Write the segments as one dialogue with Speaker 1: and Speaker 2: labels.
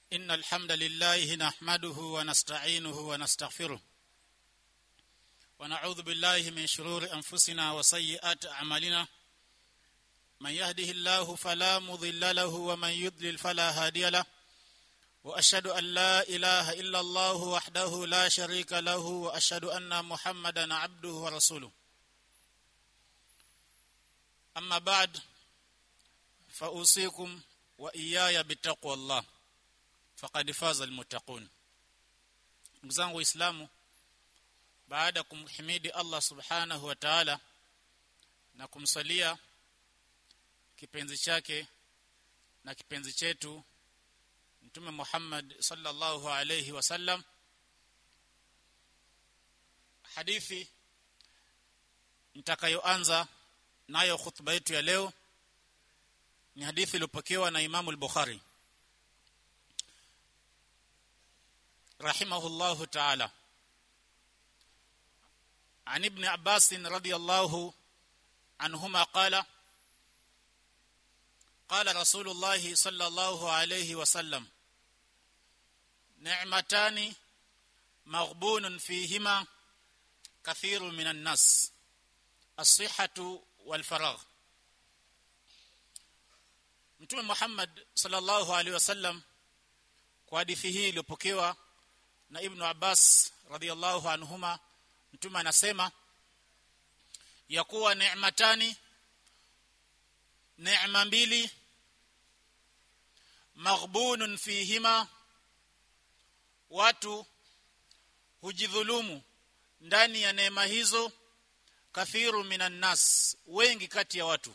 Speaker 1: إن الحمد لله نحمده ونستعينه ونستغفره ونعوذ بالله من شرور أنفسنا وسيئات أعمالنا من يهده الله فلا مضل له ومن يضلل فلا هادي له وأشهد أن لا إله إلا الله وحده لا شريك له وأشهد أن محمدا عبده ورسوله أما بعد فأوصيكم وإياي بتقوى الله faqad faza almuttaqun ndugu zangu waislamu baada kumhimidi Allah subhanahu wa ta'ala na kumsalia kipenzi chake na kipenzi chetu mtume Muhammad sallallahu alayhi wasallam hadithi nitakayoanza nayo khutba yetu ya leo ni hadithi iliyopokewa na Imamu al-Bukhari رحمه الله تعالى عن ابن عباس رضي الله عنهما قال قال رسول الله صلى الله عليه وسلم نعمتان مغبون فيهما كثير من الناس الصحة والفراغ Mtume Muhammad sallallahu alaihi wasallam kwa hadithi hii iliyopokewa na Ibn Abbas radhiallahu anhuma mtume anasema ya kuwa neematani neema mbili maghbunun fihima watu hujidhulumu ndani ya neema hizo kathiru minan nas wengi kati ya watu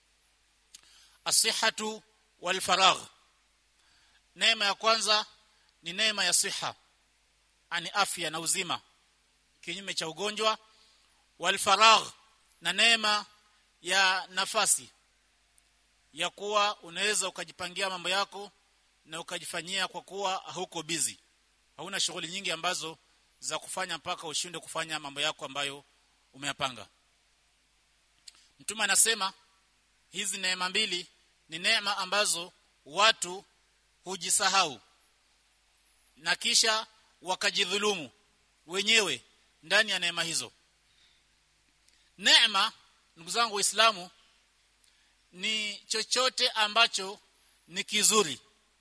Speaker 1: asihatu wal faragh neema ya kwanza ni neema ya siha ani afya na uzima kinyume cha ugonjwa wal faragh na neema ya nafasi ya kuwa unaweza ukajipangia mambo yako na ukajifanyia kwa kuwa huko busy hauna shughuli nyingi ambazo za kufanya mpaka ushinde kufanya mambo yako ambayo umeyapanga mtume anasema hizi neema mbili ni neema ambazo watu hujisahau na kisha wakajidhulumu wenyewe ndani ya neema hizo neema ndugu zangu waislamu ni chochote ambacho ni kizuri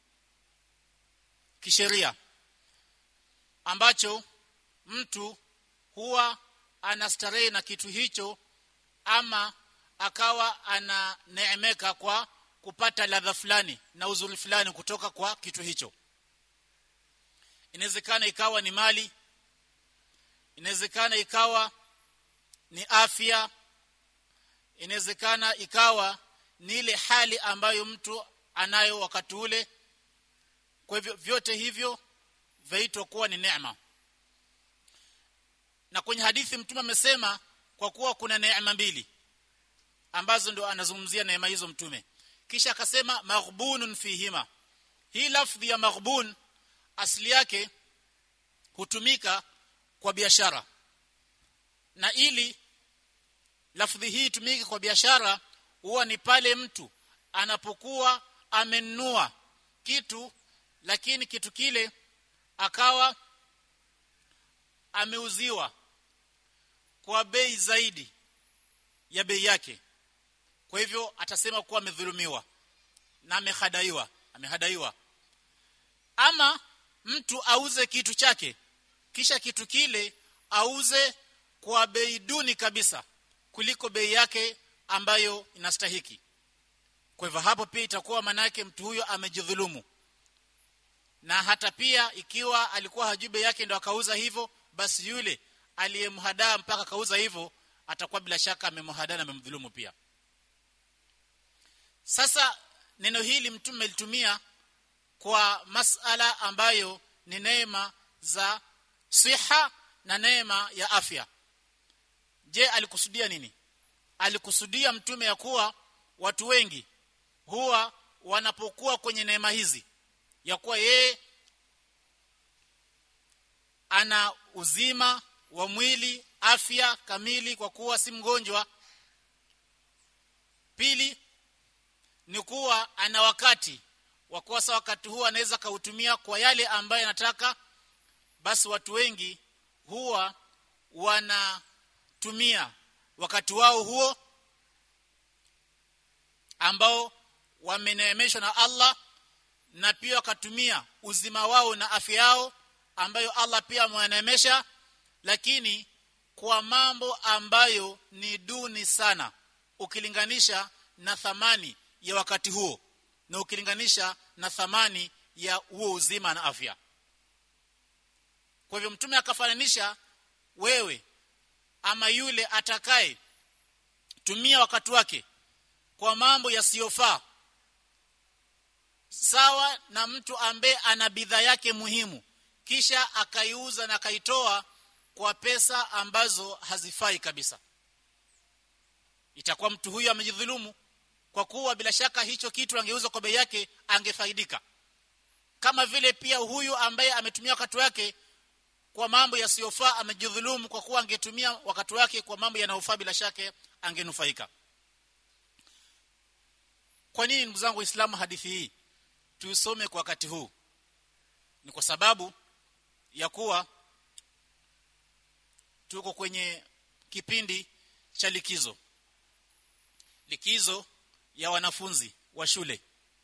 Speaker 1: kisheria ambacho mtu huwa anastarehe na kitu hicho ama akawa ananeemeka kwa kupata ladha fulani na uzuri fulani kutoka kwa kitu hicho inawezekana ikawa ni mali inawezekana ikawa ni afya inawezekana ikawa ni ile hali ambayo mtu anayo wakati ule kwa hivyo vyote hivyo vaitwa kuwa ni neema na kwenye hadithi mtume amesema kwa kuwa kuna neema mbili ambazo ndo anazungumzia neema hizo mtume kisha akasema maghbunun fihima hii lafdhi ya maghbun asili yake hutumika kwa biashara na ili lafdhi hii itumike kwa biashara huwa ni pale mtu anapokuwa amenunua kitu lakini kitu kile akawa ameuziwa kwa bei zaidi ya bei yake kwa hivyo atasema kuwa amedhulumiwa na amehadaiwa amehadaiwa ama mtu auze kitu chake kisha kitu kile auze kwa bei duni kabisa kuliko bei yake ambayo inastahiki kwa hivyo hapo pia itakuwa manake mtu huyo amejidhulumu na hata pia ikiwa alikuwa hajui bei yake ndo akauza hivyo basi yule aliyemhadaa mpaka akauza hivyo atakuwa bila shaka amemhadaa na amemdhulumu pia sasa neno hili mtume litumia kwa masala ambayo ni neema za siha na neema ya afya je alikusudia nini alikusudia mtume ya kuwa watu wengi huwa wanapokuwa kwenye neema hizi ya kuwa yeye ana uzima wa mwili afya kamili kwa kuwa si mgonjwa pili ni kuwa ana wakati wakosa wakati huu anaweza kautumia kwa yale ambayo anataka basi watu wengi huwa wanatumia wakati wao huo ambao wameneemeshwa na Allah na pia wakatumia uzima wao na afya yao ambayo Allah pia amewaneemesha lakini kwa mambo ambayo ni duni sana ukilinganisha na thamani ya wakati huo na ukilinganisha na thamani ya huo uzima na afya kwa hivyo mtume akafananisha wewe ama yule atakaye tumia wakati wake kwa mambo yasiyofaa sawa na mtu ambaye ana bidhaa yake muhimu kisha akaiuza na akaitoa kwa pesa ambazo hazifai kabisa itakuwa mtu huyu amejidhulumu kwa kuwa bila shaka hicho kitu angeuza kwa bei yake angefaidika kama vile pia huyu ambaye ametumia wakati wake kwa mambo yasiyofaa amejidhulumu kwa kuwa angetumia wakati wake kwa mambo yanayofaa bila shaka angenufaika kwa nini ndugu zangu waislamu hadithi hii tuisome kwa wakati huu ni kwa sababu ya kuwa tuko kwenye kipindi cha likizo likizo ya wanafunzi wa shule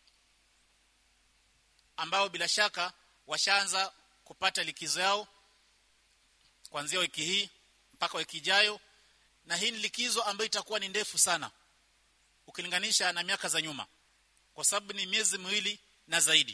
Speaker 1: ambao bila shaka washaanza kupata likizo yao kuanzia wiki hii mpaka wiki ijayo na hii ni likizo ambayo itakuwa ni ndefu sana ukilinganisha na miaka za nyuma kwa sababu ni miezi miwili na zaidi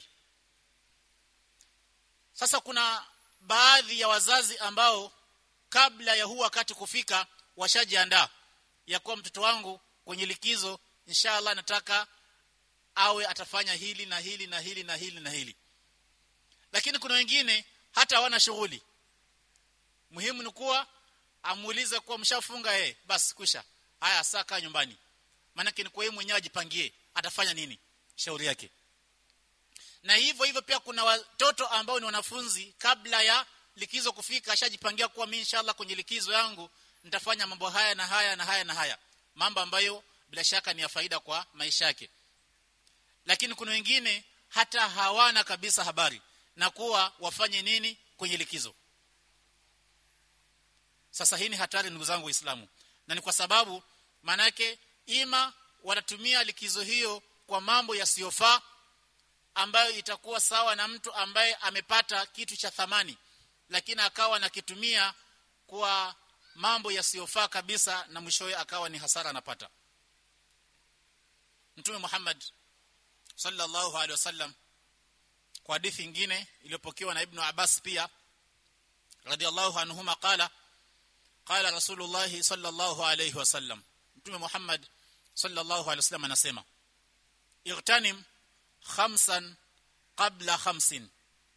Speaker 1: sasa kuna baadhi ya wazazi ambao kabla ya huu wakati kufika washajiandaa ya kuwa mtoto wangu kwenye likizo inshallah nataka awe atafanya hili na hili na hili na hili na hili lakini kuna wengine hata hawana shughuli muhimu ni kuwa amuulize kuwa mshafunga eh basi kwisha haya saka nyumbani maana ni kwa yeye mwenyewe ajipangie atafanya nini shauri yake na hivyo hivyo pia kuna watoto ambao ni wanafunzi kabla ya likizo kufika ashajipangia kuwa mimi inshallah kwenye likizo yangu nitafanya mambo haya na haya na haya na haya mambo ambayo bila shaka ni ya faida kwa maisha yake lakini kuna wengine hata hawana kabisa habari na kuwa wafanye nini kwenye likizo sasa hii ni hatari ndugu zangu waislamu na ni kwa sababu manake ima wanatumia likizo hiyo kwa mambo yasiyofaa ambayo itakuwa sawa na mtu ambaye amepata kitu cha thamani lakini akawa nakitumia kwa mambo yasiyofaa kabisa na mwishowe akawa ni hasara anapata Mtume Muhammad sallallahu alaihi wasallam kwa hadithi nyingine iliyopokewa na Ibn Abbas pia radhiallahu anhuma qala qala Rasulullah sallallahu alaihi wasallam Mtume Muhammad sallallahu alaihi wasallam anasema igtanim khamsan qabla khamsin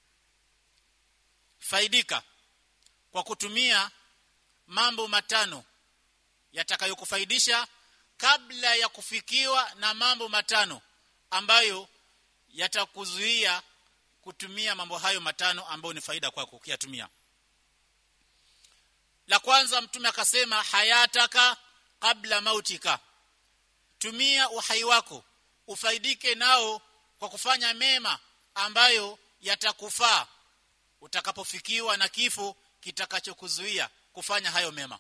Speaker 1: faidika kwa kutumia mambo matano yatakayokufaidisha kabla ya kufikiwa na mambo matano ambayo yatakuzuia kutumia mambo hayo matano ambayo ni faida kwako ukiyatumia la kwanza mtume akasema hayataka kabla mautika tumia uhai wako ufaidike nao kwa kufanya mema ambayo yatakufaa utakapofikiwa na kifo kitakachokuzuia kufanya hayo mema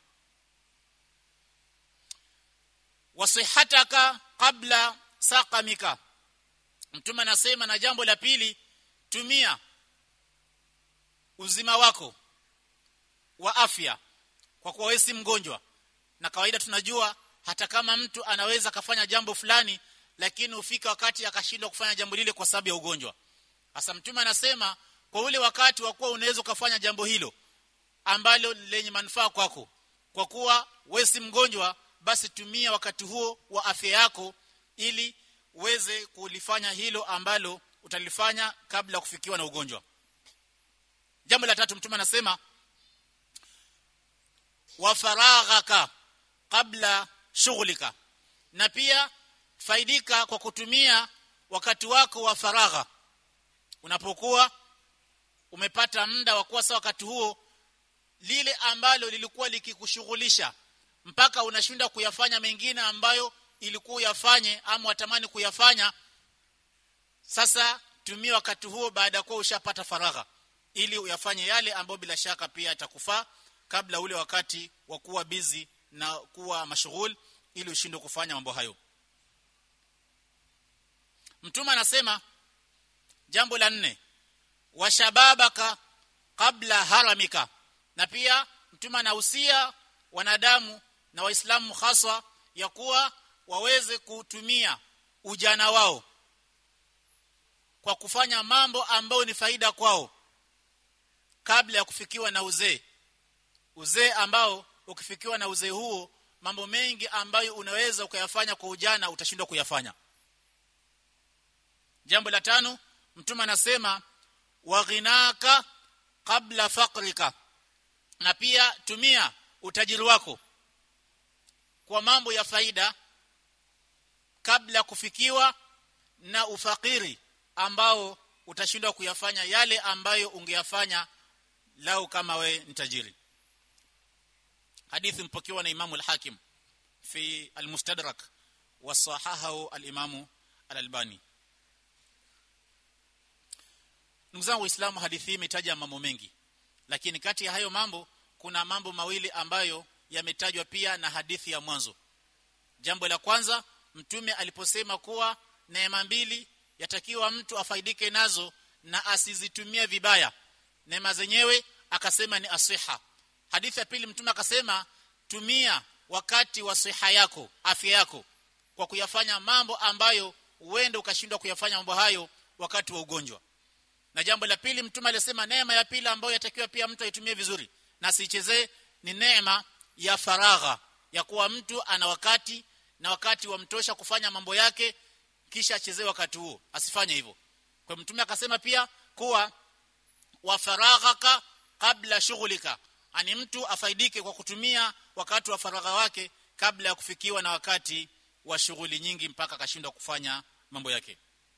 Speaker 1: wasihataka kabla saqamika mtume anasema na jambo la pili tumia uzima wako wa afya kwa kuwa wewe si mgonjwa na kawaida tunajua hata kama mtu anaweza kafanya jambo fulani lakini ufika wakati akashindwa kufanya jambo lile kwa sababu ya ugonjwa hasa mtume anasema kwa ule wakati wa kuwa unaweza kufanya jambo hilo ambalo lenye manufaa kwako kwa kuwa wewe si mgonjwa basi tumia wakati huo wa afya yako ili uweze kulifanya hilo ambalo utalifanya kabla ya kufikiwa na ugonjwa jambo la tatu mtume anasema wa faraghaka kabla shughulika na pia faidika kwa kutumia wakati wako wa faragha unapokuwa umepata muda wa kuwa sawa wakati huo lile ambalo lilikuwa likikushughulisha mpaka unashinda kuyafanya mengine ambayo ilikuwa uyafanye ama watamani kuyafanya sasa tumia wakati huo baada ya kuwa ushapata faragha ili uyafanye yale ambayo bila shaka pia atakufaa kabla ule wakati wa kuwa busy na kuwa mashughul ili ushindwe kufanya mambo hayo mtume anasema jambo la nne washababaka kabla haramika na pia mtume anahusia wanadamu na waislamu haswa ya kuwa waweze kutumia ujana wao kwa kufanya mambo ambayo ni faida kwao kabla ya kufikiwa na uzee uzee ambao ukifikiwa na uzee huo mambo mengi ambayo unaweza ukayafanya kwa ujana utashindwa kuyafanya jambo la tano mtume anasema waghinaka kabla faqrika na pia tumia utajiri wako kwa mambo ya faida kabla kufikiwa na ufakiri ambao utashindwa kuyafanya yale ambayo ungeyafanya lau kama we ni tajiri hadithi mpokewa na imamu al-hakim fi al-mustadrak wa sahahahu al-imamu al-albani ndugu zangu waislamu hadithi hii imetaja mambo mengi lakini kati ya hayo mambo kuna mambo mawili ambayo yametajwa pia na hadithi ya mwanzo jambo la kwanza mtume aliposema kuwa neema mbili yatakiwa mtu afaidike nazo na asizitumie vibaya neema zenyewe akasema ni asiha hadithi ya pili mtume akasema tumia wakati wa siha yako afya yako kwa kuyafanya mambo ambayo uende ukashindwa kuyafanya mambo hayo wakati wa ugonjwa na jambo la pili mtume alisema neema ya pili ambayo yatakiwa pia mtu aitumie vizuri na sichezee ni neema ya faragha ya kuwa mtu ana wakati na wakati wa mtosha kufanya mambo yake kisha achezee wakati huo asifanye hivyo kwa mtume akasema pia kuwa wa faraghaka kabla shughulika ani mtu afaidike kwa kutumia wakati wa faragha wake kabla ya kufikiwa na wakati wa shughuli nyingi mpaka akashindwa kufanya mambo yake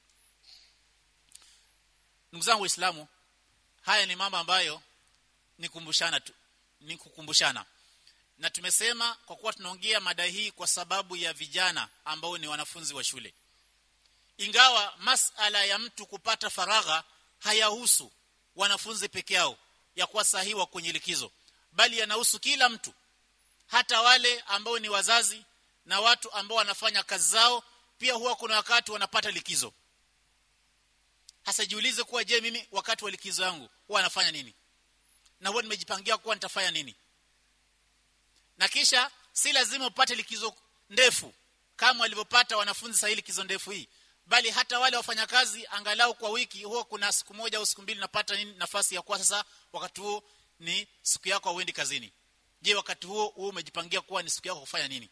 Speaker 1: ndugu zangu waislamu haya ni mambo ambayo ni kumbushana tu ni kukumbushana na tumesema kwa kuwa tunaongea mada hii kwa sababu ya vijana ambao ni wanafunzi wa shule ingawa masala ya mtu kupata faragha hayahusu wanafunzi peke yao ya kuwa sahiwa kwenye likizo bali yanahusu kila mtu hata wale ambao ni wazazi na watu ambao wanafanya kazi zao pia huwa kuna wakati wanapata likizo hasa jiulize kuwa je mimi wakati wa likizo yangu huwa nafanya nini na huwa nimejipangia kuwa nitafanya nini na kisha si lazima upate likizo ndefu kama walivyopata wanafunzi sahihi likizo ndefu hii bali hata wale wafanyakazi angalau kwa wiki huwa kuna siku moja au siku mbili napata nini nafasi ya kuwa sasa wakati huo ni siku yako auendi kazini je wakati huo huo umejipangia kuwa ni siku yako kufanya nini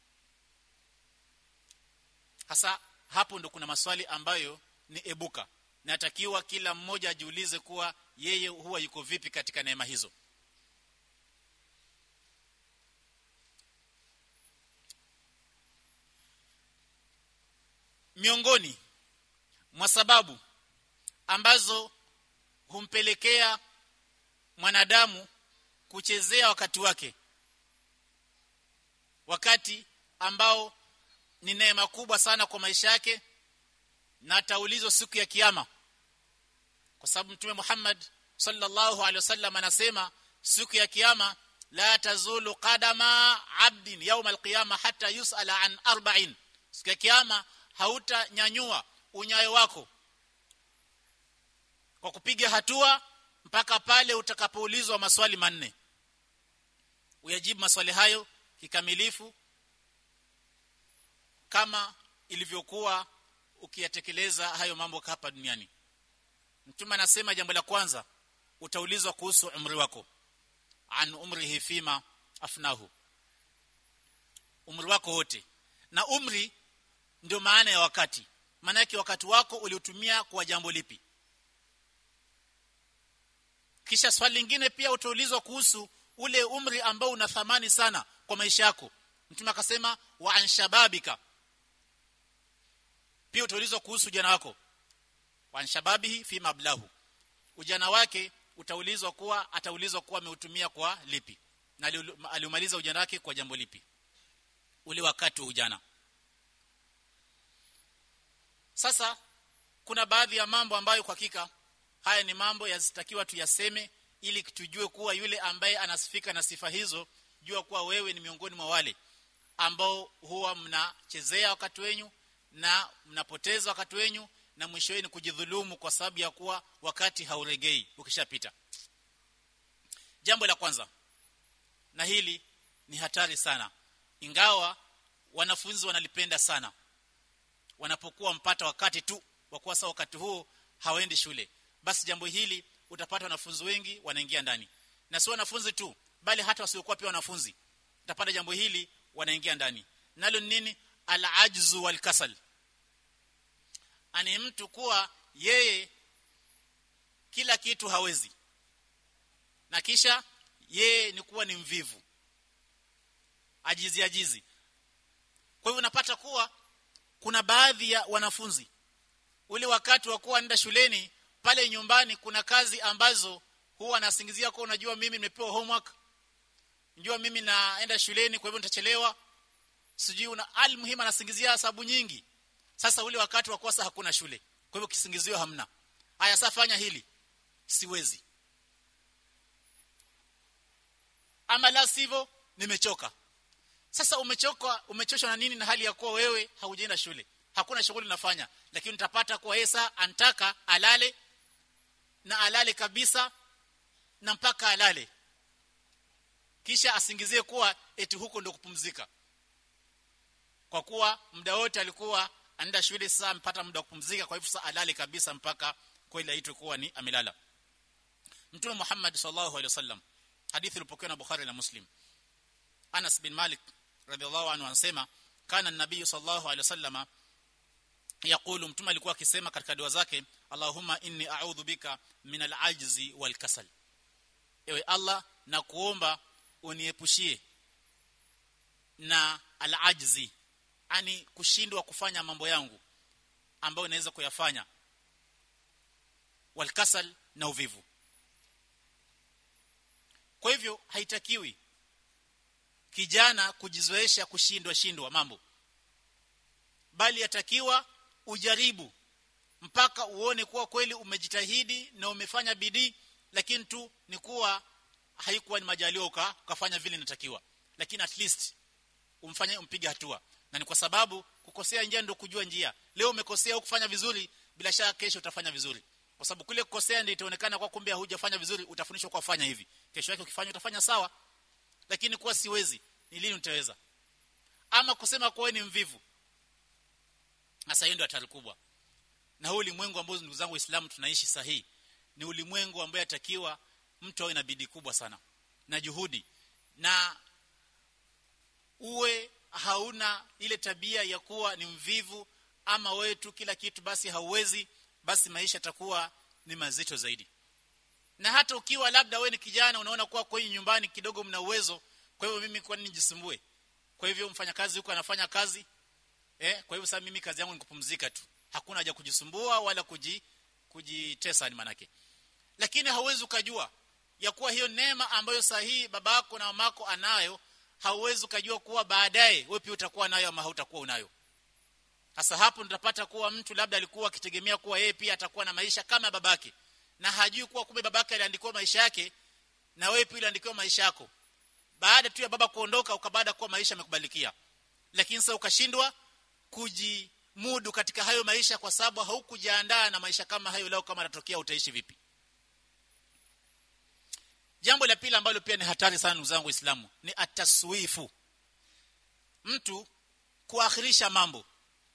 Speaker 1: hasa hapo ndo kuna maswali ambayo ni ebuka natakiwa kila mmoja ajiulize kuwa yeye huwa yuko vipi katika neema hizo miongoni mwa sababu ambazo humpelekea mwanadamu kuchezea wakati wake wakati ambao ni neema kubwa sana kwa maisha yake na ataulizwa siku ya kiyama kwa sababu mtume Muhammad sallallahu alaihi wasallam anasema siku ya kiyama la tazulu qadama abdin yawm alqiyama hata yusala an arba'in siku ya kiyama hautanyanyua unyayo wako kwa kupiga hatua mpaka pale utakapoulizwa maswali manne uyajibu maswali hayo kikamilifu kama ilivyokuwa ukiyatekeleza hayo mambo hapa duniani mtume anasema jambo la kwanza utaulizwa kuhusu umri wako an umrihi fima afnahu umri wako wote na umri ndio maana ya wakati maana yake wakati wako uliotumia kwa jambo lipi kisha swali lingine pia utaulizwa kuhusu ule umri ambao una thamani sana kwa maisha yako mtume akasema wa anshababika pia utaulizwa kuhusu ujana wako wa anshababihi fi mablahu ujana wake utaulizwa kuwa ataulizwa kuwa ameutumia kwa lipi na aliumaliza ujana wake kwa jambo lipi ule wakati wa ujana sasa kuna baadhi ya mambo ambayo kwa hakika haya ni mambo yazitakiwa tuyaseme ili tujue kuwa yule ambaye anasifika na sifa hizo jua kuwa wewe ni miongoni mwa wale ambao huwa mnachezea wakati wenyu na mnapoteza wakati wenyu na mwisho wenu kujidhulumu kwa sababu ya kuwa wakati hauregei ukishapita jambo la kwanza na hili ni hatari sana ingawa wanafunzi wanalipenda sana wanapokuwa mpata wakati tu wa kuwa saa wakati huo hawaendi shule basi jambo hili utapata wanafunzi wengi wanaingia ndani na si wanafunzi tu bali hata wasiokuwa pia wanafunzi utapata jambo hili wanaingia ndani nalo ni nini al-ajzu wal kasal ani mtu kuwa yeye kila kitu hawezi na kisha yeye ni kuwa ni mvivu ajizi ajizi kwa hivyo unapata kuwa kuna baadhi ya wanafunzi ule wakati wa kuwa nenda shuleni pale nyumbani kuna kazi ambazo huwa anasingizia kwa unajua mimi nimepewa homework njua mimi naenda shuleni kwa hivyo nitachelewa sijui una almuhimu anasingizia sababu nyingi sasa ule wakati wa kosa hakuna shule kwa hivyo kisingizio hamna haya sasa fanya hili siwezi ama la sivyo nimechoka sasa umechoka umechoshwa na nini na hali ya kuwa wewe haujaenda shule hakuna shughuli unafanya lakini utapata kuwa Esa antaka alale na alale kabisa na mpaka alale kisha asingizie kuwa eti huko ndio kupumzika kwa kuwa muda wote alikuwa anaenda shule sasa mpata muda wa kupumzika kwa hivyo sasa alale kabisa mpaka kweli aitwe kuwa ni amelala Mtume Muhammad sallallahu alaihi wasallam hadithi ilipokewa na Bukhari na Muslim Anas bin Malik radhiallahu anhu anasema kana nabii sallallahu alaihi wasallama yakulu mtume alikuwa akisema katika dua zake Allahumma inni a'udhu bika min al-ajzi wal kasal ewe Allah na kuomba uniepushie na al-ajzi ani kushindwa kufanya mambo yangu ambayo naweza kuyafanya wal kasal na uvivu kwa hivyo haitakiwi kijana kujizoesha kushindwa shindwa mambo bali yatakiwa ujaribu mpaka uone kuwa kweli umejitahidi na umefanya bidii lakini tu ni kuwa haikuwa ni majalio ka ukafanya vile inatakiwa lakini at least umfanye umpige hatua na ni kwa sababu kukosea njia ndio kujua njia leo umekosea kufanya vizuri bila shaka kesho utafanya vizuri kwa sababu kule kukosea ndio itaonekana kwa kumbe hujafanya vizuri utafundishwa kwa fanya hivi kesho yake ukifanya utafanya sawa lakini kuwa siwezi ni lini utaweza ama kusema kwa ni mvivu sasa hiyo ndio hatari kubwa na huu ulimwengu ambao ndugu zangu waislamu tunaishi sahihi ni ulimwengu ambao yatakiwa mtu awe na bidii kubwa sana na juhudi na uwe hauna ile tabia ya kuwa ni mvivu ama wewe tu kila kitu basi hauwezi basi maisha yatakuwa ni mazito zaidi na hata ukiwa labda wewe ni kijana unaona kuwa kwenye nyumbani kidogo mna uwezo kwa hivyo mimi kwa nini nijisumbue kwa hivyo mfanyakazi huko anafanya kazi eh kwa hivyo sasa mimi kazi yangu ni kupumzika tu hakuna haja kujisumbua wala kuji kujitesa ni manake lakini hauwezi ukajua ya kuwa hiyo neema ambayo sahihi babako na mamako anayo hauwezi ukajua kuwa baadaye wewe pia utakuwa nayo ama hautakuwa unayo sasa hapo tutapata kuwa mtu labda alikuwa akitegemea kuwa yeye pia atakuwa na maisha kama babake na hajui kuwa kumbe babake aliandikiwa maisha yake na wewe pia uliandikiwa maisha yako baada tu ya baba kuondoka ukabada kuwa maisha yamekubalikia lakini sasa ukashindwa kujimudu katika hayo maisha kwa sababu haukujiandaa na maisha kama hayo leo kama yatatokea utaishi vipi jambo la pili ambalo pia ni hatari sana ndugu zangu waislamu ni ataswifu mtu kuakhirisha mambo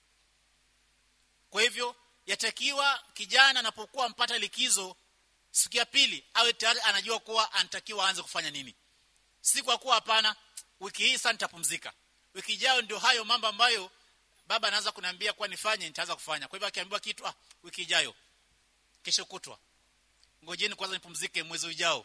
Speaker 1: kwa hivyo yatakiwa kijana anapokuwa mpata likizo siku ya pili awe tayari anajua kuwa anatakiwa aanze kufanya nini si kwa kuwa hapana wiki hii sasa nitapumzika wiki ijayo ndio hayo mambo ambayo baba anaanza kuniambia kwa nifanye nitaanza kufanya kwa hivyo akiambiwa kitu ah wiki ijayo kesho kutwa ngojeni kwanza nipumzike mwezi ujao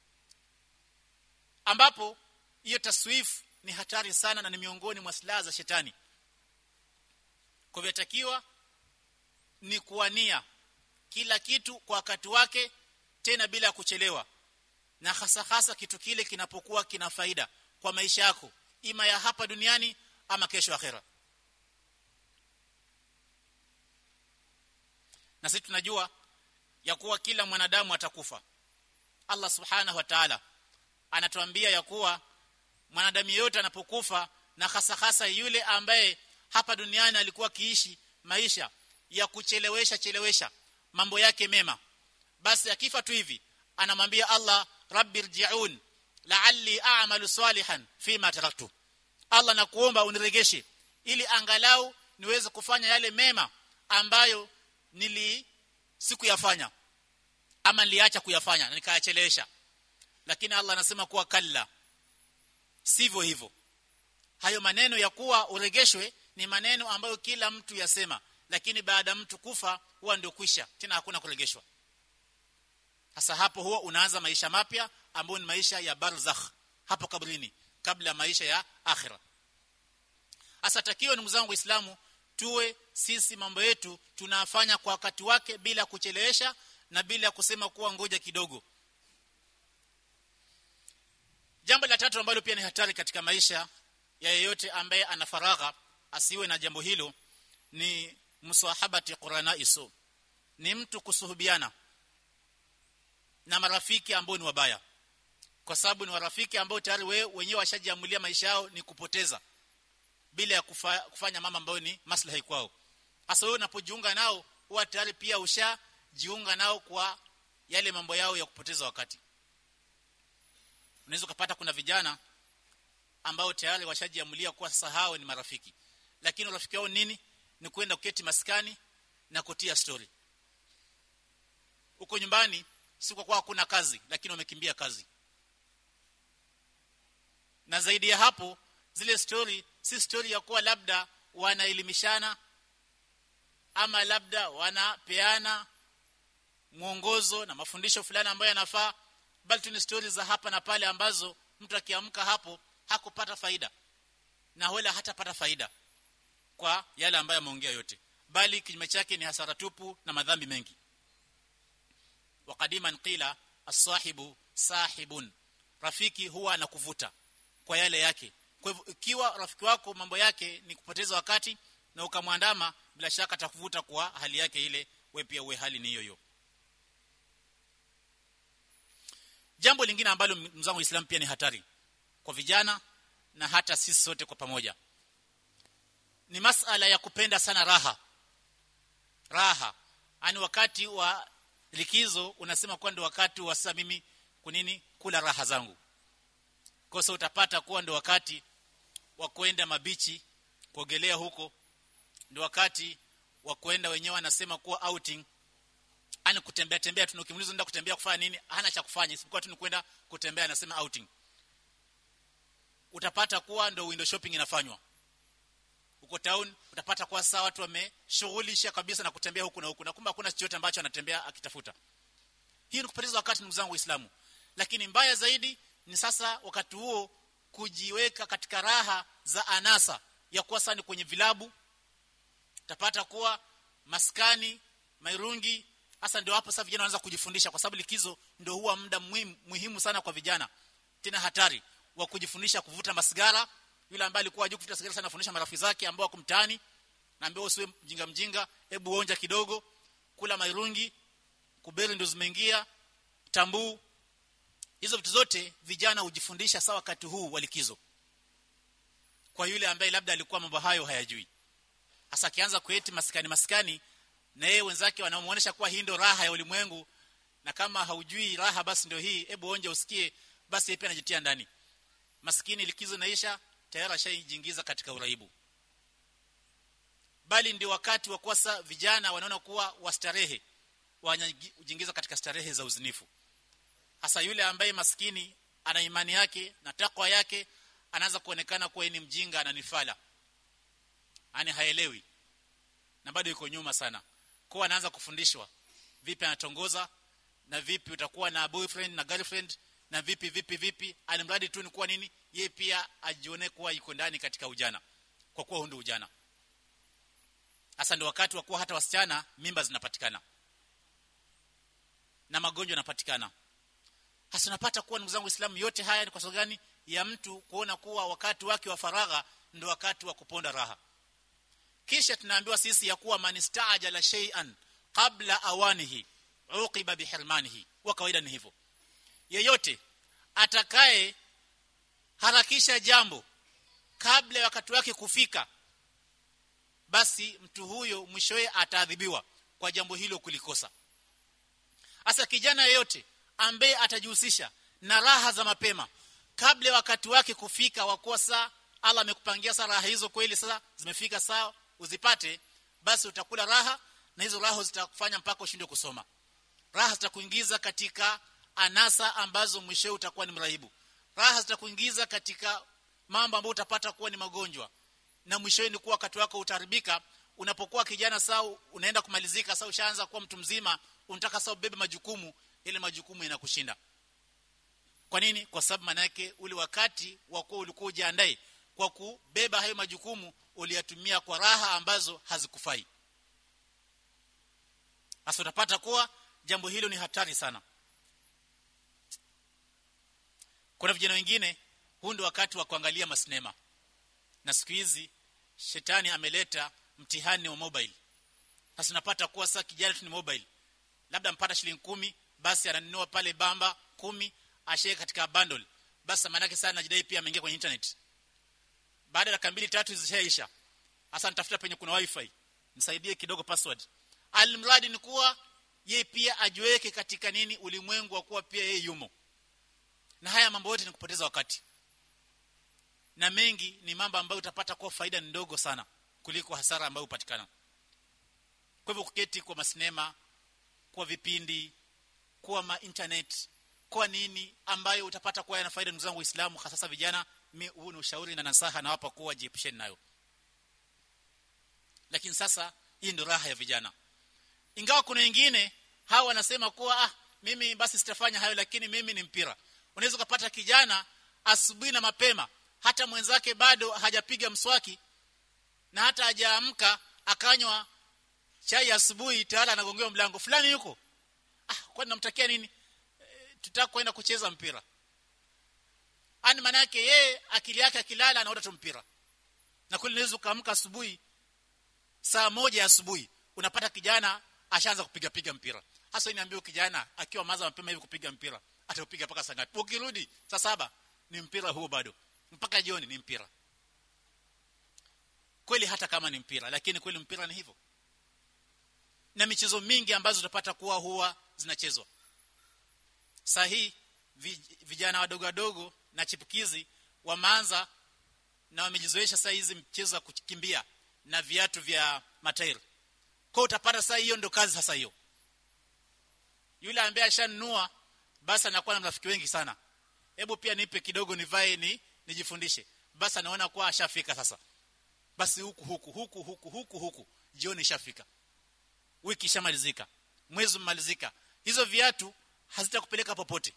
Speaker 1: ambapo hiyo taswif ni hatari sana na ni miongoni mwa silaha za shetani kwa hivyo takiwa ni kuania kila kitu kwa wakati wake tena bila kuchelewa na hasa hasa kitu kile kinapokuwa kina faida kwa maisha yako ima ya hapa duniani ama kesho akhera na sisi tunajua ya kuwa kila mwanadamu atakufa Allah subhanahu wa ta'ala anatuambia ya kuwa mwanadamu yeyote anapokufa na hasa hasa yule ambaye hapa duniani alikuwa akiishi maisha ya kuchelewesha chelewesha mambo yake mema basi akifa tu hivi anamwambia Allah rabbi rji'un la'alli a'malu salihan fima taraktu Allah nakuomba uniregeshe ili angalau niweze kufanya yale mema ambayo nili sikuyafanya ama niliacha kuyafanya na nikayachelewesha lakini Allah anasema kuwa kalla sivyo hivyo hayo maneno ya kuwa uregeshwe ni maneno ambayo kila mtu yasema lakini baada mtu kufa huwa ndio kwisha tena hakuna kuregeshwa hasa hapo huwa unaanza maisha mapya ambayo ni maisha ya barzakh hapo kabrini kabla ya maisha ya akhira hasa takio ndugu zangu waislamu tuwe sisi mambo yetu tunafanya kwa wakati wake bila kuchelewesha na bila kusema kuwa ngoja kidogo jambo la tatu ambalo pia ni hatari katika maisha ya yeyote ambaye ana faragha asiwe na jambo hilo ni musahabati qurana isu ni mtu kusuhubiana na marafiki ambao ni wabaya kwa sababu ni warafiki ambao tayari wewe wenyewe washajiamulia maisha yao ni kupoteza bila ya kufa, kufanya mama ambayo ni maslahi kwao hasa wewe unapojiunga nao huwa tayari pia ushajiunga nao kwa yale mambo yao ya kupoteza wakati unaweza kupata kuna vijana ambao tayari washajiamulia kuwa sasa hao ni marafiki lakini urafiki wao nini ni kwenda kuketi maskani na kutia story huko nyumbani si kwa kuwa hakuna kazi lakini wamekimbia kazi na zaidi ya hapo zile story si story ya kuwa labda wanaelimishana ama labda wanapeana mwongozo na mafundisho fulani ambayo yanafaa bali tu ni stories za hapa na pale ambazo mtu akiamka hapo hakupata faida na wala hatapata faida kwa yale ambayo ameongea yote bali kinyume chake ni hasara tupu na madhambi mengi waqadiman qila as-sahibu sahibun rafiki huwa anakuvuta kwa yale yake kwa hivyo ikiwa rafiki wako mambo yake ni kupoteza wakati na ukamwandama bila shaka atakuvuta kwa hali yake ile we pia uwe hali ni hiyo hiyo jambo lingine ambalo mzangu Uislamu pia ni hatari kwa vijana na hata sisi sote kwa pamoja ni masala ya kupenda sana raha raha ani wakati wa likizo unasema kwa ndio wakati wa sasa mimi kunini kula raha zangu kosa utapata kuwa ndio wakati wa kwenda mabichi kuogelea huko ndio wakati wa kwenda wenyewe anasema kuwa outing ani kutembea tembea tunakimuliza nenda kutembea kufanya nini hana cha kufanya isipokuwa tu ni kwenda kutembea anasema outing utapata kuwa ndio window shopping inafanywa huko town utapata kwa sasa watu wameshughulisha kabisa na kutembea huku na huku na kumbe hakuna chochote ambacho anatembea akitafuta hii ni kupoteza wakati ndugu zangu waislamu lakini mbaya zaidi ni sasa wakati huo kujiweka katika raha za anasa ya kuwa sana kwenye vilabu utapata kuwa maskani mairungi hasa ndio hapo sasa vijana wanaanza kujifundisha kwa sababu likizo ndio huwa muda muhimu, muhimu sana kwa vijana tena hatari wa kujifundisha kuvuta masigara yule ambaye alikuwa hajui kuvuta sigara sana afundisha marafiki zake ambao wako mtaani naambia usiwe mjinga mjinga hebu onja kidogo kula mairungi kuberi ndio zimeingia tambuu hizo vitu zote vijana hujifundisha sawa wakati huu wa likizo kwa yule ambaye labda alikuwa mambo hayo hayajui hasa akianza kueti maskani maskani na yeye wenzake wanamuonesha kuwa hii ndio raha ya ulimwengu na kama haujui raha basi ndio hii hebu onje usikie basi yeye pia anajitia ndani maskini likizo naisha tayari ashajiingiza katika uraibu bali ndio wakati wa kuwasa vijana wanaona kuwa wastarehe wanajiingiza katika starehe za uzinifu hasa yule ambaye maskini ana imani yake na takwa yake anaanza kuonekana kuwa ni mjinga na nifala ani haelewi na bado yuko nyuma sana kwa anaanza kufundishwa vipi anatongoza na vipi utakuwa na boyfriend na girlfriend na vipi vipi vipi alimradi tu ni kuwa nini ye pia ajione kuwa yuko ndani katika ujana kwa kuwa hundo ujana hasa ndio wakati wa kuwa hata wasichana mimba zinapatikana na magonjwa yanapatikana hasa unapata kuwa ndugu zangu Uislamu yote haya ni kwa sababu gani ya mtu kuona kuwa wakati wake wa faragha ndio wakati wa kuponda raha kisha tunaambiwa sisi ya kuwa manistajala shay'an qabla awanihi uqiba bihirmanihi wa kawaida ni hivyo yeyote atakaye harakisha jambo kabla ya wakati wake kufika basi mtu huyo mwishowe ataadhibiwa kwa jambo hilo kulikosa hasa kijana yeyote ambaye atajihusisha na raha za mapema kabla ya wakati wake kufika wakuwa saa Allah amekupangia saa raha hizo kweli sasa zimefika saa uzipate basi utakula raha na hizo raha zitakufanya mpaka ushindwe kusoma raha zitakuingiza katika anasa ambazo mwisho utakuwa ni mrahibu raha zitakuingiza katika mambo ambayo utapata kuwa ni magonjwa na mwisho ni kuwa wakati wako utaribika unapokuwa kijana saa unaenda kumalizika saa ushaanza kuwa mtu mzima unataka saa ubebe majukumu ile majukumu yanakushinda kwa nini kwa sababu manake ule wakati wa kuwa ulikuwa ujiandae kwa kubeba hayo majukumu uliyatumia kwa raha ambazo hazikufai hasa utapata kuwa jambo hilo ni hatari sana kuna vijana wengine huu ndio wakati wa kuangalia masinema na siku hizi shetani ameleta mtihani wa mobile sasa unapata kuwa sasa kijana tu ni mobile labda mpata shilingi kumi basi ananunua pale bamba kumi ashike katika bundle basi maana yake sana najidai pia ameingia kwenye internet baada ya dakika mbili tatu zishaisha hasa nitafuta penye kuna wifi nisaidie kidogo password almradi ni kuwa yeye pia ajiweke katika nini ulimwengu wa kuwa pia yeye yumo na haya mambo yote ni kupoteza wakati na mengi ni mambo ambayo utapata kwa faida ndogo sana kuliko hasara ambayo upatikana kwa hivyo kuketi kwa masinema kwa vipindi kwa ma internet kwa nini ambayo utapata kuwa yana faida ndugu zangu waislamu hasa vijana huu ni ushauri na nasaha na wapa kuwa jiepusheni nayo lakini sasa hii ndio raha ya vijana ingawa kuna wengine hawa wanasema kuwa ah mimi basi sitafanya hayo lakini mimi ni mpira unaweza kupata kijana asubuhi na mapema hata mwenzake bado hajapiga mswaki na hata hajaamka akanywa chai asubuhi tayari anagongewa mlango fulani yuko ah kwani namtakia nini e, tutaka kwenda kucheza mpira ani maana yake yeye akili yake akilala anaota tu mpira na kule unaweza ukaamka asubuhi saa moja asubuhi unapata kijana ashaanza kupiga piga mpira hasa niambie kijana akiwa maza mapema hivi kupiga mpira ataupiga mpaka saa ngapi ukirudi saa saba ni mpira huo bado mpaka jioni ni mpira kweli hata kama ni mpira lakini kweli mpira ni hivyo na michezo mingi ambazo utapata kuwa huwa zinachezwa sahi vijana wadogo wadogo na chipukizi wameanza na wamejizoesha saa hizi mchezo wa kukimbia na viatu vya matairi kwa utapata saa hiyo ndo kazi sasa hiyo yule ambaye ashanunua basi anakuwa na marafiki wengi sana hebu pia nipe kidogo nivae ni nijifundishe basi anaona kuwa ashafika sasa basi huku huku huku huku huku huku jioni ishafika wiki ishamalizika mwezi umalizika hizo viatu hazitakupeleka popote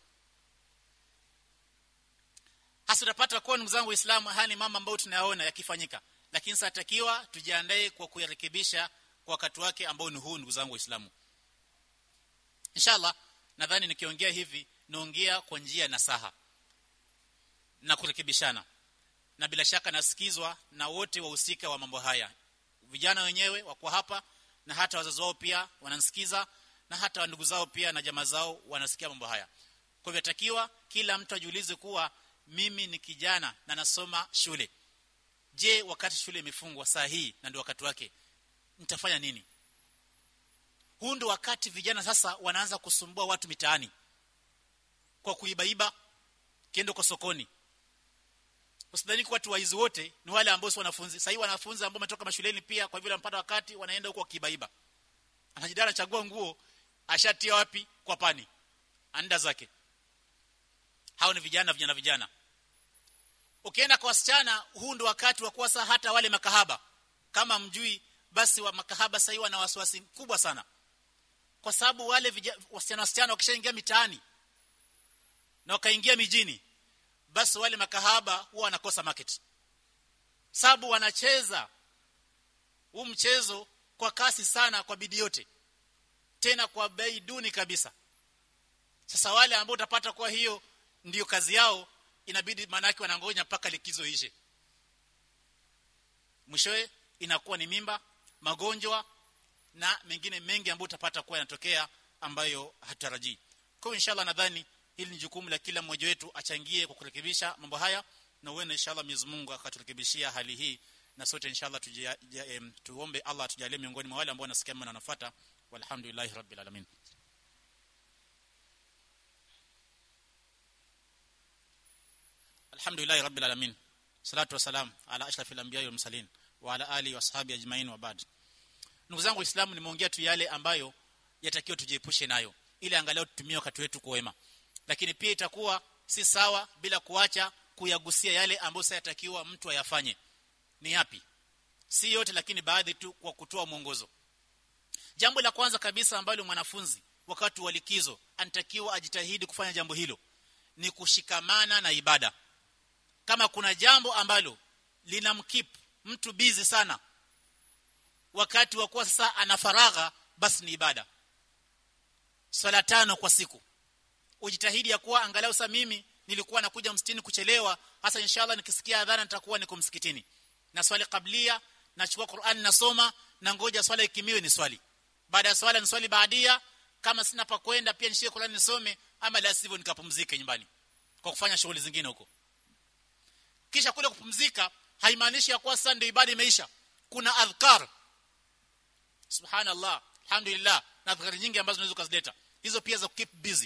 Speaker 1: hasa utapata kwa ndugu zangu waislamu haya ni mambo ambayo tunayaona yakifanyika lakini sasa takiwa tujiandae kwa kuyarekebisha kwa wakati wake ambao ni huu ndugu zangu waislamu inshallah nadhani nikiongea hivi naongea kwa njia na saha na kurekebishana na bila shaka nasikizwa na wote wahusika wa mambo haya vijana wenyewe wako hapa na hata wazazi wao pia wananisikiza na hata ndugu zao pia na jamaa zao wanasikia mambo haya kwa hivyo takiwa kila mtu ajiulize kuwa mimi ni kijana na nasoma shule je wakati shule imefungwa saa hii na ndio wakati wake nitafanya nini huu ndio wakati vijana sasa wanaanza kusumbua watu mitaani kwa kuibaiba kiendo kwa sokoni usidhani kwa watu waizi wote ni wale ambao si wanafunzi sasa wanafunzi ambao wametoka mashuleni pia kwa vile wanapata wakati wanaenda huko kibaiba anajidara anachagua nguo ashatia wapi kwa pani anda zake hao ni vijana vijana vijana ukienda kwa wasichana huu ndio wakati wa kuwa hata wale makahaba kama mjui basi wa makahaba sasa wana wasiwasi mkubwa sana kwa sababu wale wasichana wasichana wakishaingia mitaani na wakaingia mijini basi wale makahaba huwa wanakosa market sababu wanacheza huu mchezo kwa kasi sana kwa bidii yote tena kwa bei duni kabisa sasa wale ambao utapata kwa hiyo ndiyo kazi yao inabidi manaki wanangoja mpaka likizo ishe mwishowe inakuwa ni mimba magonjwa na mengine mengi ambayo utapata kuwa yanatokea ambayo hatarajii kwa hiyo inshallah nadhani hili ni jukumu la kila mmoja wetu achangie kwa kurekebisha mambo haya na uende inshallah Mwenyezi Mungu akaturekebishia hali hii na sote inshallah tujia, em, tuombe Allah tujalie miongoni mwa wale ambao wanasikia na wanafuata walhamdulillahi rabbil alamin alhamdulillahi rabbil alamin salatu wasalam ala ashrafil anbiya wal mursalin wa ala alihi washabi ajmain wa ba'd ndugu zangu waislamu nimeongea tu yale ambayo yatakiwa tujiepushe nayo ili angalau tutumie wakati wetu kwa wema lakini pia itakuwa si sawa bila kuacha kuyagusia yale ambayo sayatakiwa mtu ayafanye ni yapi si yote lakini baadhi tu kwa kutoa mwongozo jambo la kwanza kabisa ambalo mwanafunzi wakati wa likizo anatakiwa ajitahidi kufanya jambo hilo ni kushikamana na ibada kama kuna jambo ambalo linamkip mtu bizi sana wakati wa kuwa sasa ana faragha basi ni ibada swala tano kwa siku ujitahidi ya kuwa angalau sasa mimi nilikuwa nakuja msikitini kuchelewa hasa inshallah nikisikia adhana nitakuwa niko msikitini na swali kablia nachukua Qur'an nasoma na ngoja swala ikimiwe ni swali baada ya swala ni swali baadia kama sina pa kwenda pia nishike Qur'an nisome ama la sivyo nikapumzike nyumbani kwa kufanya shughuli zingine huko kisha kule kupumzika haimaanishi ya kuwa sasa ndio ibada imeisha kuna adhkar subhanallah alhamdulillah na adhkar nyingi ambazo unaweza kuzileta hizo pia za keep busy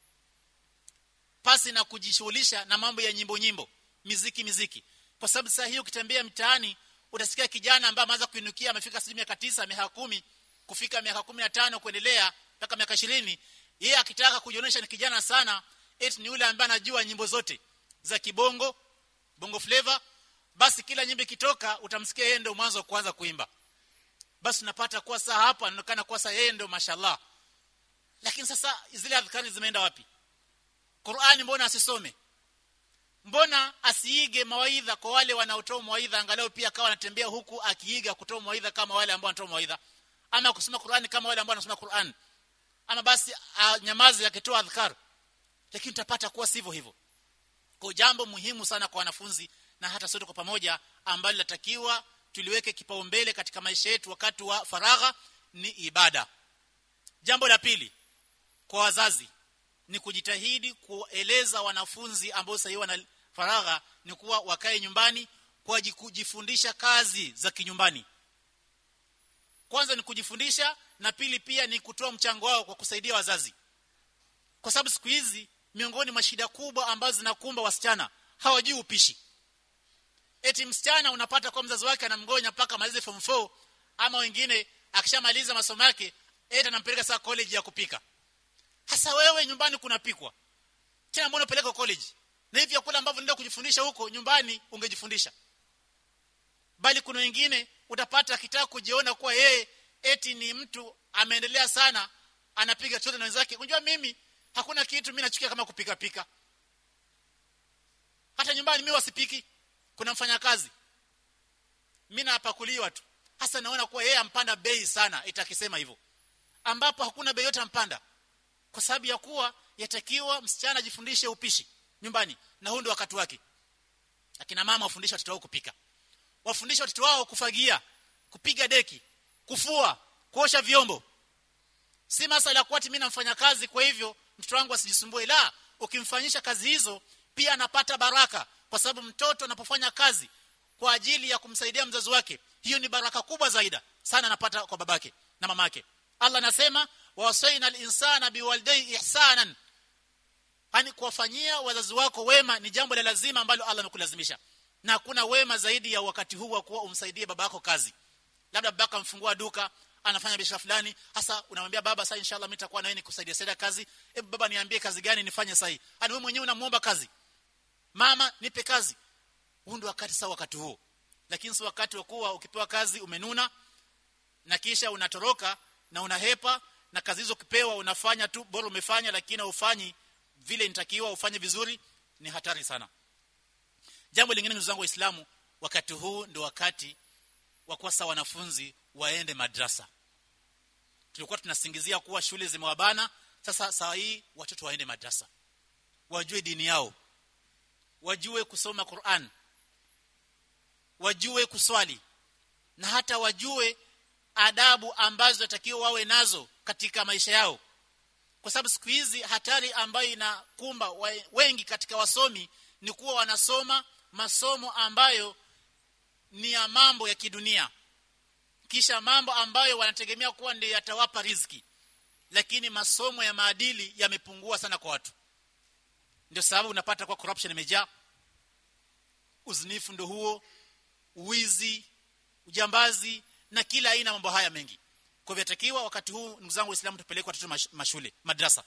Speaker 1: pasi na kujishughulisha na mambo ya nyimbo nyimbo miziki miziki kwa sababu sasa hiyo ukitembea mtaani utasikia kijana ambaye ameanza kuinukia amefika sijui miaka tisa miaka kumi kufika miaka kumi na tano kuendelea mpaka miaka ishirini yeye akitaka kujionyesha ni kijana sana eti ni yule ambaye anajua nyimbo zote za kibongo bongo flavor basi kila nyimbo ikitoka utamsikia yeye ndio mwanzo kuanza kuimba basi unapata kuwa saa hapa anaonekana kuwa saa yeye ndio mashallah lakini sasa zile adhkari zimeenda wapi Qur'ani mbona asisome mbona asiige mawaidha kwa wale wanaotoa mawaidha angalau pia akawa anatembea huku akiiga kutoa mawaidha kama wale ambao wanatoa mawaidha ama kusoma Qur'ani kama wale ambao wanasoma Qur'an ama basi nyamazi akitoa adhkar lakini tutapata kuwa sivyo hivyo kwa jambo muhimu sana kwa wanafunzi na hata sote kwa pamoja ambalo latakiwa tuliweke kipaumbele katika maisha yetu wakati wa faragha ni ibada jambo la pili kwa wazazi ni kujitahidi kueleza wanafunzi ambao sasa wana faragha ni kuwa wakae nyumbani kwa kujifundisha kazi za kinyumbani kwanza ni kujifundisha na pili pia ni kutoa mchango wao kwa kusaidia wazazi kwa sababu siku hizi miongoni mwa shida kubwa ambazo zinakumba wasichana hawajui upishi eti msichana unapata kwa mzazi wake anamgonya mpaka malize form 4 ama wengine akishamaliza masomo yake eti anampeleka saa college ya kupika hasa wewe nyumbani kunapikwa tena mbona unapeleka college na hivi vyakula ambavyo ndio kujifundisha huko nyumbani ungejifundisha bali kuna wengine utapata akitaka kujiona kuwa yeye eti ni mtu ameendelea sana anapiga chote na wenzake unajua mimi hakuna kitu mimi nachukia kama kupika pika hata nyumbani mimi wasipiki kuna mfanyakazi mimi napakuliwa tu hasa naona kuwa yeye ampanda bei sana itakisema hivyo ambapo hakuna bei yote ampanda kwa sababu ya kuwa yatakiwa msichana ajifundishe upishi nyumbani na huu ndio wakati wake akina mama wafundishe watoto wao kupika wafundishe watoto wao kufagia kupiga deki kufua kuosha vyombo si masala kwa ati mimi namfanya kazi kwa hivyo mtoto wangu asijisumbue la ukimfanyisha kazi hizo pia anapata baraka kwa sababu mtoto anapofanya kazi kwa ajili ya kumsaidia mzazi wake hiyo ni baraka kubwa zaidi sana anapata kwa babake na mamake Allah anasema wasaina al-insana biwalidayhi ihsanan yani kuwafanyia wazazi wako wema ni jambo la lazima ambalo Allah amekulazimisha na hakuna wema zaidi ya wakati huu wa kuwa umsaidie babako kazi labda babaka amfungua duka anafanya biashara fulani hasa unamwambia baba sasa inshallah mimi nitakuwa na wewe nikusaidia saidia kazi hebu baba niambie kazi gani nifanye sasa hii yani wewe mwenyewe unamuomba kazi mama nipe kazi huu ndio wakati sawa wakati huo lakini si wakati wa kuwa ukipewa kazi umenuna na kisha unatoroka na unahepa na kazi hizo ukipewa unafanya tu bora umefanya lakini ufanyi vile inatakiwa ufanye vizuri ni hatari sana jambo lingine ndugu zangu waislamu wakati huu ndio wakati wa kuwasa wanafunzi waende madrasa tulikuwa tunasingizia kuwa shule zimewabana sasa saa hii watoto waende madrasa wajue dini yao wajue kusoma Qur'an wajue kuswali na hata wajue adabu ambazo watakiwa wawe nazo katika maisha yao kwa sababu siku hizi hatari ambayo inakumba wengi katika wasomi ni kuwa wanasoma masomo ambayo ni ya mambo ya kidunia kisha mambo ambayo wanategemea kuwa ndio yatawapa riziki lakini masomo ya maadili yamepungua sana kwa watu ndio sababu unapata kwa corruption imejaa uzinifu ndio huo uwizi ujambazi na kila aina mambo haya mengi kwa hivyo takiwa wakati huu ndugu zangu waislamu tupeleke watoto mash, mashule madrasa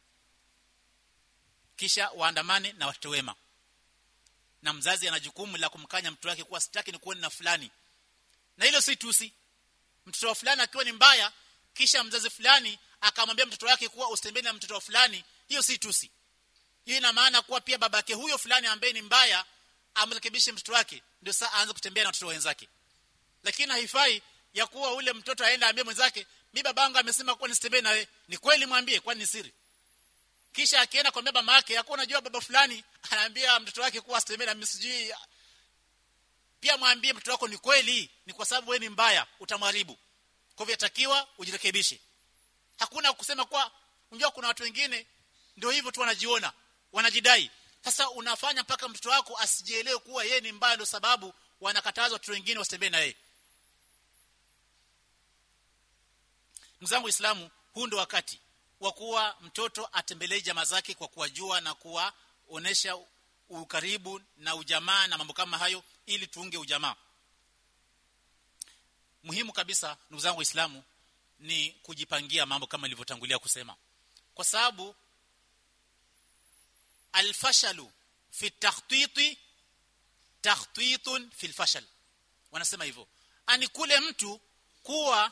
Speaker 1: kisha waandamane na watoto wema na mzazi ana jukumu la kumkanya mtoto wake kuwa sitaki ni kuone na fulani na hilo si tusi mtoto wa fulani akiwa ni mbaya kisha mzazi fulani akamwambia mtoto wake kuwa usitembee na mtoto wa fulani hiyo si tusi hiyo ina maana kuwa pia babake huyo fulani ambaye ni mbaya amrekebishe mtoto wake ndio saa aanze kutembea na watoto wenzake lakini haifai ya kuwa ule mtoto aenda ambie mwenzake mi babangu amesema kuwa nisitembee nawe ni kweli mwambie kwani ni siri kisha akienda kwa baba yake yakuwa unajua baba fulani anaambia mtoto wake kuwa asitembee na msijui pia mwambie mtoto wako ni kweli ni kwa sababu wewe ni mbaya utamharibu kwa hivyo takiwa ujirekebishe hakuna kusema kwa unajua kuna watu wengine ndio hivyo tu wanajiona wanajidai sasa unafanya mpaka mtoto wako asijielewe kuwa yeye ni mbaya ndio sababu wanakatazwa watu wengine wasitembee na yeye mzangu Uislamu huu ndio wakati wa kuwa mtoto atembelee jamaa zake kwa kuwajua na kuwaonesha ukaribu na ujamaa na mambo kama hayo ili tuunge ujamaa muhimu kabisa ndugu zangu waislamu ni kujipangia mambo kama nilivyotangulia kusema kwa sababu alfashalu fi takhtiti takhtitun fi alfashal wanasema hivyo ani kule mtu kuwa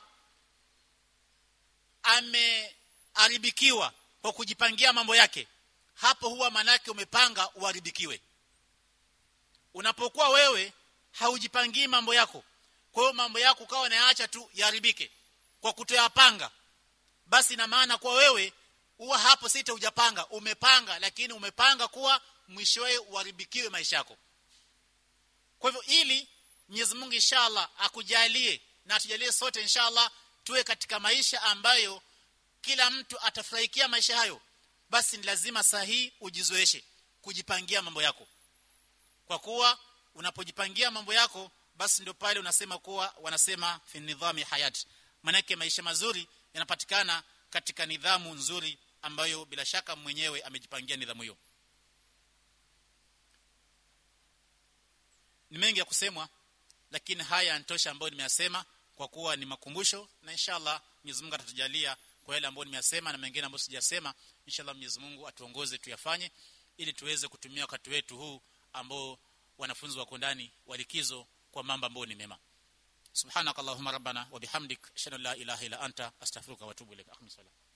Speaker 1: ameharibikiwa kwa kujipangia mambo yake hapo huwa manake umepanga uharibikiwe unapokuwa wewe haujipangii mambo yako kwa hiyo mambo yako ukawa nayaacha tu yaharibike kwa kutoyapanga basi ina maana kuwa wewe huwa hapo sita hujapanga umepanga lakini umepanga kuwa mwishowe uharibikiwe maisha yako kwa hivyo ili Mwenyezi Mungu inshallah akujalie na atujalie sote inshallah tuwe katika maisha ambayo kila mtu atafurahikia maisha hayo basi ni lazima sahihi ujizoeshe kujipangia mambo yako kwa kuwa unapojipangia mambo yako basi ndio pale unasema kuwa wanasema fi nidhami hayat manake maisha mazuri yanapatikana katika nidhamu nzuri ambayo bila shaka mwenyewe amejipangia nidhamu hiyo ni mengi ya kusemwa lakini haya yanatosha ambayo nimeyasema kwa kuwa ni makumbusho na inshallah Mwenyezi Mungu atatujalia kwa yale ambayo nimeyasema na mengine ambayo sijasema inshallah Mwenyezi Mungu atuongoze tuyafanye ili tuweze kutumia wakati wetu huu ambao wanafunzi wako ndani walikizo kwa mambo ambayo ni mema subhanakallahumma rabbana wa bihamdik ashhadu an la ilaha illa anta astaghfiruka wa atubu ilaik akhmi